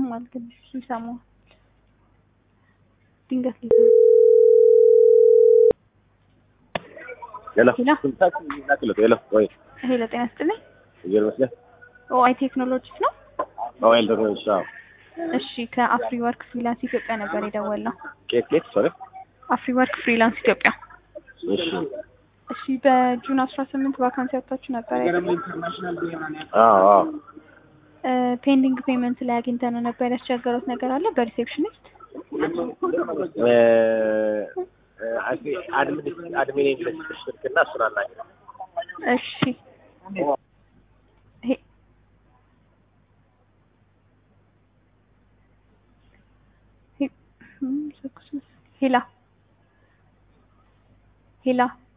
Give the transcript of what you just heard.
ይሰማል ግን እሱ ይሰማዋል። ድንገት ሊዘ ሄሎ ሄሎ። ስልካችን ላክለት ሄሎ ወይ ሄሎ ጤና ይስጥልኝ። እየር መስለህ ኦአይ ቴክኖሎጂስ ነው። ሞባይል ቴክኖሎጂ አዎ እሺ ከአፍሪ ወርክ ፍሪላንስ ኢትዮጵያ ነበር የደወልነው። ኬት ኬት ሶሪ አፍሪ ወርክ ፍሪላንስ ኢትዮጵያ። እሺ እሺ በጁን አስራ ስምንት ቫካንሲ ያወጣችሁ ነበር አይደል? አዎ አዎ ፔንዲንግ ፔመንት ላይ አግኝተነው ነበር። ያስቸገሩት ነገር አለ በሪሴፕሽኒስት እ አድሚን አድሚን ኢንግሊሽ ስልክና እሱን አናግረው እሺ ሄ- ሄ- ሄላ ሄላ